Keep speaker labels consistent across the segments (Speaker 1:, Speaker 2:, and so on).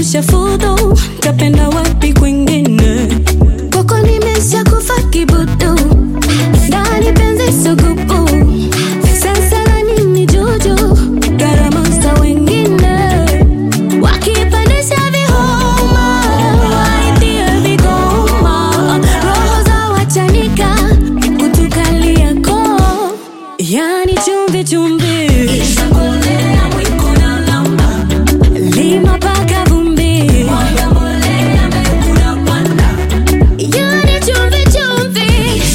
Speaker 1: nishafudhu, tapenda wapi kwingine? Kwako nimesha kufa kibudu, ndani penzi sugubu, sasa na nini juju, gharama za wengine wakipandisha vihoma, waitie vigoma, roho za wachanika kutukalia koo, yani chumvi chumvi lima paka vumbi, yani chumvi chumvi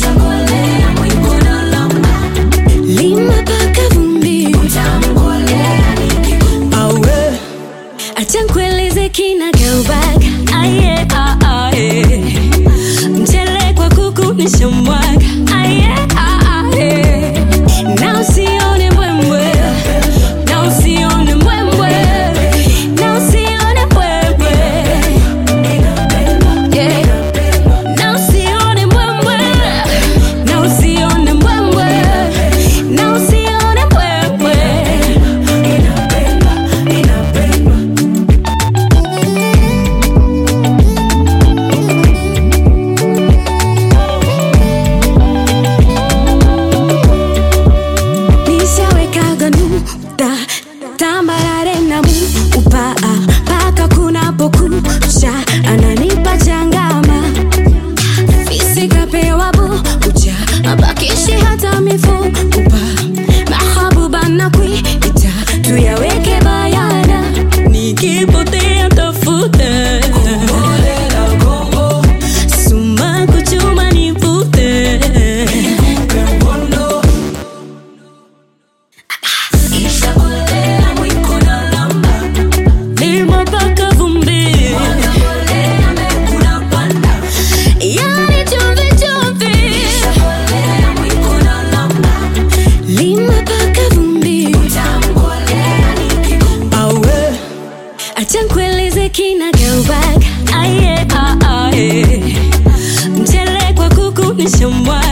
Speaker 1: lima paka vumbi. Awe, acha nkueleze kinagaubaga aye ah, ah, eh. mchele kwa kuku nishamwaga aye ah, ah, eh. na usione mbwembwe na usione mbwembwe na usione mbwembwe Yeah. na usione mbwembwe na usione mbwembwe na usione mbwembwe nishawekaga nukta tambarare na mupa paka kunapokucha ananipa changama fisikapewa bucha abakishi hata mifupa mahabuba na kuita tuyaweke bayana nikipotea tafute suma kuchuma nivute lima paka vumbi yani chumvi chumvi lima paka vumbi awe acha nkueleze kinagaubaga aye ah, ah, eh. mchele kwa kuku nishamwaga